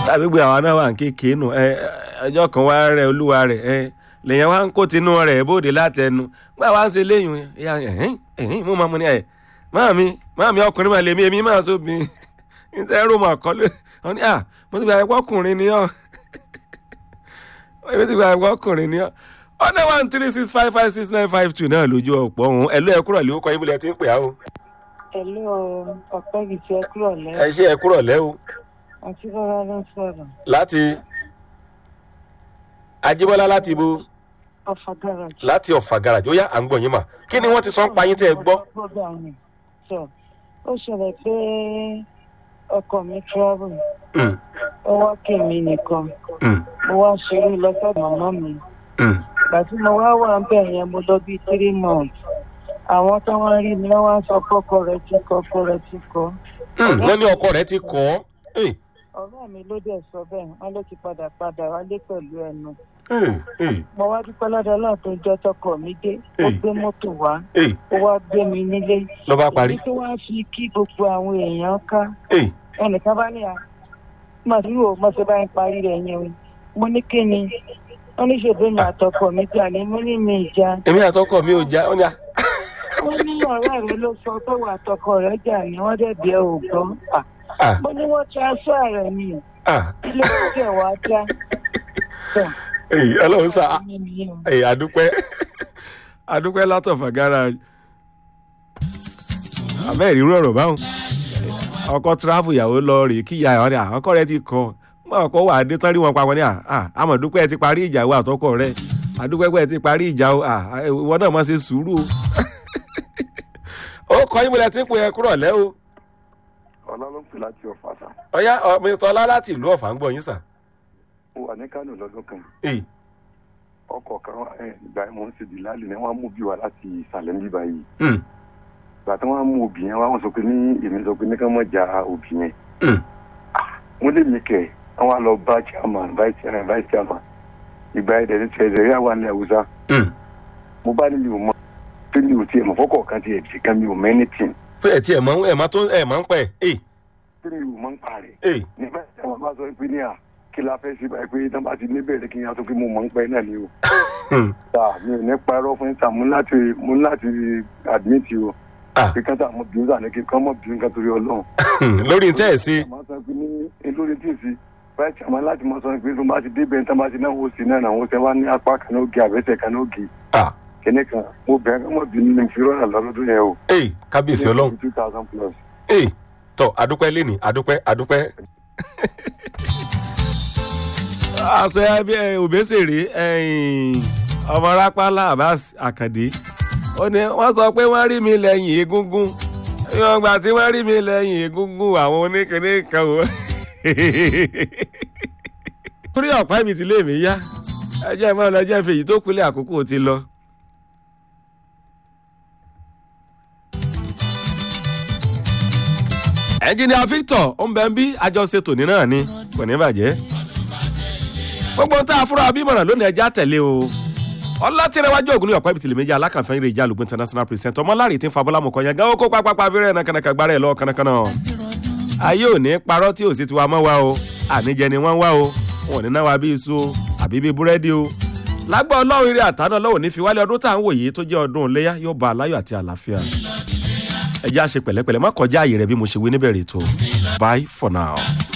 tàbí gbé àwa náà wà ń kéèké nù ẹ ọjọ́ kan wá rẹ olúwa rẹ̀ ẹ lèyàn wá ń kó tinú rẹ̀ bóde látẹnu gbà wá ń ṣe léyìn ìyá ẹ̀hìn ẹ̀hìn mú máa mú ní ẹ̀ máàmí máàmí ọkùnrin máa lè mí èmi máa sóbi níta ẹrù mà kọ́ lé wọn ní à mo ti gbà ẹ̀kọ́ ọkùnrin ni ọ́ èmi ti gbà ẹ̀kọ́ ọkùnrin ni ọ́ ọ̀nà one three six five five six nine five two náà lójú ọ̀pọ̀ ọ̀hún ẹ̀lú ẹ̀kúrọ̀ lè kọ́ ibùdó ẹ̀ ti ń pè á o. Pẹ̀lú ọ̀pẹ́ yìí ti ẹ kúrò ẹ lẹ́ ṣe ẹ̀kúrọ̀ lẹ́ o àti bọ́lá ló ń sọ̀rọ̀. láti Ajíbọ́lá láti ibo Ọ̀fà gáràjì. láti ọ̀fà garage ó yá à ń gbọ̀ yín mà kí ni wọ́n ti sọ ń pa yín tẹ́ ẹ gbọ́. Gbọ́dọ̀ àmì. Sọ, ó ṣẹlẹ̀ pé ọkọ mi travel. Mm, Ó wá kí mi nìkan. mm, Mo wá ṣeré lọ sọ́dọ̀ màmá mi. mm. Ìgbà tí mo wá wà ń bẹ̀ yẹn mo lọ bíi three months. Àwọn tó wá rí mi lọ́wọ́ sọ kọ́kọ́ rẹ̀ ti kọ́ kọ́ rẹ̀ ti kọ́. Mm, wọ́n ní ọkọ rẹ̀ ti kọ́ ọ́ Ọ̀rẹ́ mi ló dẹ̀ sọ bẹ́ẹ̀, wọ́n ló ti padà padà wálé pẹ̀lú ẹnu. Eh, eh, Mo wá dúpẹ́ lọ́dọ̀ náà tó jọ́ tọkọ mi dé. Ó Eh. gbé mọ́tò wá. eh, Ó wá gbé mi nílé. ló bá parí. èyí tó wá fi kí gbogbo àwọn èèyàn ká Eh, ẹnìkan bá ní à màdúró o mo ṣe bá ń parí rẹ yẹn o mo ní kí ni wọn ní ṣègbè mi àtọkọ mi jà ní mo ní mi ìjà èmi àtọkọ mi ò já ó ní à. wọn ní ọ̀rẹ́ rẹ ló sọ pé wà àtọkọ rẹ jà ní wọn dẹ̀ bí ẹ ò gbọ́ À, Ah, mo ní wọ́n transfer rẹ ni ah, ilé ìjẹ́ wa já Tọ́, eh, ọlọ́run sá mi nìyẹn o. eh, àdúpẹ́ àdúpẹ́ látọ̀fà garage. àbẹ́ ìrírú ọ̀rọ̀ báwọn ọkọ tíráfù ìyàwó lọ rèé kí ìyá àwọn ọkọ rẹ ti kọ mọ ọkọ wà dé tán rí wọn papọ̀ ní à àmọ̀dúpẹ́ ẹ ti parí ìjà wo àtọkọ rẹ àdúpẹ́ pé ẹ ti parí ìjà o à, ìwọ náà mọ̀ ṣe sùúrù o. ó kọ́ yín mo lẹ ti ń pè é kúrọ̀ lẹ́ o. ọlá ló ń pè láti ọ̀fà sá ọ̀yá ọ, Mr. ọlá láti ìlú ọ̀fà ń gbọ́ yín sà. ó wà ní kánò lọ́dún kan Èyí. ọkọ̀ kan ẹ̀, ìgbà yẹn mò ń ṣe dìláàlì ni wọ́n mú bí wa láti ìsàlẹ̀ ń bíbá yìí Mm, ìgbà tí wọ́n mú òbí yẹn wọ́n sọ pé ní èmi sọ pé ní ká mọ̀ ja òbí yẹn mm, wọ́n lé mi kẹ̀ wọ́n wá lọ bá chairman vice chairman vice chairman ìgbà yẹn dẹ̀ ní tiẹ̀ dẹ̀ yà wà ní àwùjá mm. mo bá ní mi ò mọ pé mi ò tiẹ̀ mọ̀ fọ́kọ̀ kan tiẹ̀ ti kan mi ò mọ anything pé ẹ̀ tí ẹ̀ mọ̀ ẹ̀ mọ̀ tó ẹ̀ mọ̀ ń pẹ́ ẹ̀ pé mi ò mọ̀ ń pa rẹ̀ ẹ̀ nígbà tí wọ́n bá sọ pé ní à kí la fẹ́ ṣe báyìí pé tán bá ti ní bẹ̀rẹ̀ kí n yà tó pé mo mọ̀ ń pẹ́ náà ni o ta mi ò ní parọ́ fún ìta mo ní láti mo ní láti admit o Ah. pé kán tà mọ bínú tà ní kí kán mọ bínú kan torí ọlọ́run. lórí tẹ́ ẹ̀ sí. àmọ́ sọ pé ní elórí tí ì sí báyìí tí àmọ́ láti mọ sọ pé tó bá ti débẹ̀ tán bá ti náà wò sí náà náà wọ́n ṣe wá ní apá kan náà ògì àbẹ́sẹ̀ kan náà ògì Ah, kíní kan mo bẹ̀rẹ̀ kán mọ bínú ní fi rọ́nà lọ́dún yẹn o. ẹ̀ kábíyèsí ọlọ́run two thousand plus. ẹ̀ tọ́ adúpẹ́ lẹ́nì adúpẹ́ adúpẹ́. àṣẹ abẹ́ òbẹ́sẹ̀rẹ̀ ọmọ rápálá Abbas Àkàndé ó ní wọ́n sọ pé wọ́n rí mi lẹ́yìn egungun ìwọ̀n gbà tí wọ́n rí mi lẹ́yìn egungun àwọn oníkèéné kan o. torí ọ̀pá ibi tí lè mí yá ẹ jẹ́ mọ́ lọ jẹ́ fèyí tó kulẹ̀ àkókò ti lọ. ẹnjìnìà Victor ó ń bẹ ń bí àjọṣe tòní náà ni kò ní bàjẹ́ gbogbo tá a fúnra bímọ̀ràn lónìí ẹja tẹ̀lé o ọlátìrẹwájú ògùn ní ọ̀pá ibi tìlẹ̀mẹ́jì alákànfẹ́ eré ìjà àlùgbò international president ọmọláre tí ń fa bọ́lá mọ̀kọ́ yẹn gáwó kó pápá fẹ́rẹ́ ẹ̀nà kànàkà gbára ẹ̀ lọ kànàkànà ayé ò ní parọ́ tí ò sì ti wá mọ́ wa o àníjẹ ni wọ́n wá o wọn ò ní náwa bí iṣu o àbí bí búrẹ́dì o lágbà ọlọ́run eré àtàná ọlọ́run ní fi wálé ọdún tá à ń wòye tó jẹ́ ọdún iléyá yóò bá aláyọ̀ àti àlàáfíà ẹ jẹ́ àṣe pẹ̀lẹ́pẹ̀lẹ́ má kọjá àyè rẹ̀ bí mo ṣe wí níbẹ̀rẹ̀ ètò bye for now.